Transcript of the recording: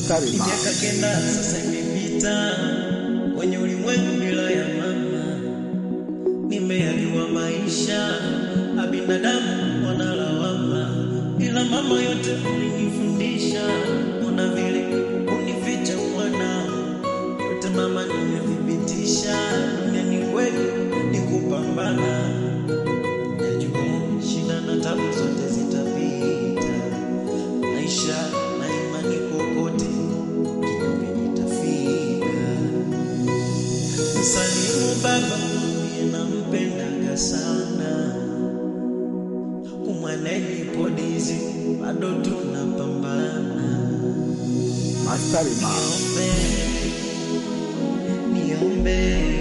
Mastari Ni ma. miaka kenda sasa imepita kwenye ulimwengu bila ya mama, nimeambiwa maisha ya binadamu wanalawama, ila mama yote ulinifundisha, ona vile unificha mwanao, yote mama nimethibitisha, duniani kweli ni kupambana, najua shida na tabu zote zitapita, maisha na imani kokote kinyume nitafika. Msalimu baba mwambie nampendaga sana, kumwaneni podizi bado tunapambana. Mastari ma. Niombe, niombe